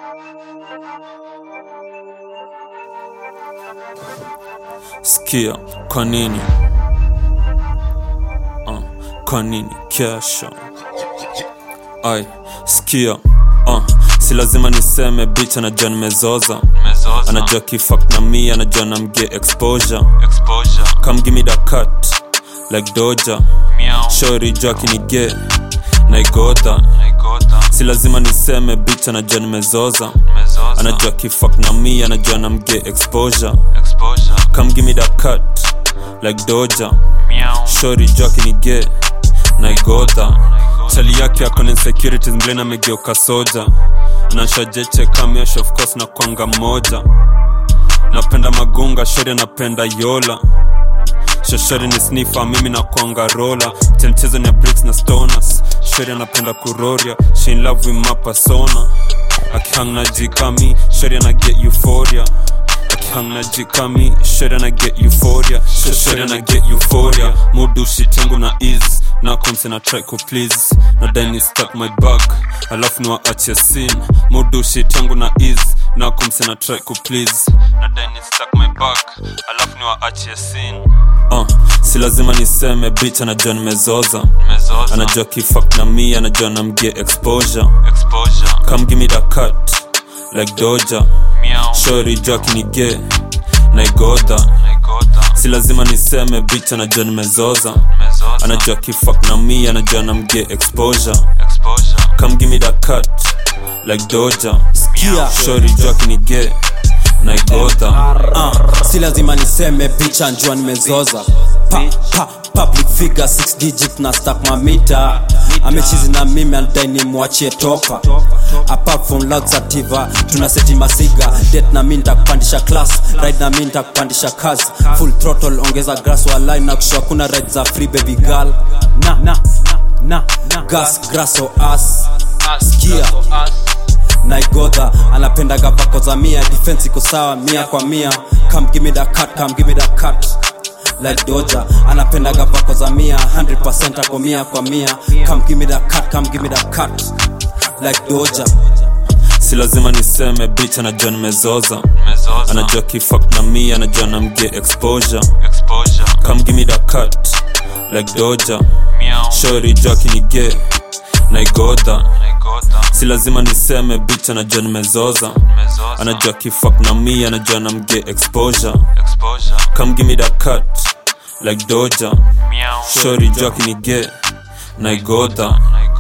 Sikia, kwa nini? Uh, kwa nini kesho? Ai, sikia, uh, si lazima niseme bitch anajua nimezoza anajua kifak na mi anajua namge exposure come give me that cut like doja shori jua kinige naigodha si lazima niseme bitch anajua nimezoza anajua kifak na mi anajua namge exposure come give me that cut like doja shori jua kinige naigodha chali yake akona insecurities mblena amegeuka soja nashajeche kamesh of course na kwanga moja napenda magunga shori anapenda yola shoshori ni snifa mimi na kwanga rola temchezo ni ya bricks na stoners shori anapenda kuroria she in love with my persona akihang na jikami shori ana get euphoria akihang na jikami shori ana get euphoria shori ana get euphoria mudu shit yangu na ease na komse na try ku please na dani stuck my back alafu niwaachia sin mudu shit yangu na ease na komse na try ku please na dani stuck my back alafu niwaachia sin uh, si lazima niseme bitch anajua nimezoza anajua kifak na mi anajua namgie exposure come give me that cut like doja shori jua kinige naigodha si lazima niseme bitch anajua nimezoza anajua kifak na mi anajua namgie exposure come give me that cut like doja Sikia. shori jua kinige naigodha uh, si lazima niseme picha njua nimezoza pa, pa, public figure 6 digit na stack mamita amechizi na mimi anadai nimwachie topa apart from laxativa tuna seti masiga det na mi ntakupandisha class ride na mi ntakupandisha kazi full throttle ongeza grass walai na kushua kuna ride za free baby girl na, na, na, na. gas grasso as skia naigodha anapendaga pako za mia defense iko sawa mia kwa mia come give me that cut come give me that cut like doja anapendaga pako za mia 100% ako mia kwa mia come give me that cut come give me that cut like doja si lazima niseme bitch anajua nimezoza anajua kifak na mi anajua namgie exposure come give me that cut like doja shori jua kinige naigodha si lazima niseme bitch anajua nimezoza anajua kifak na mi anajua namgie exposure come give me that cut like doja shori jua kinige naigodha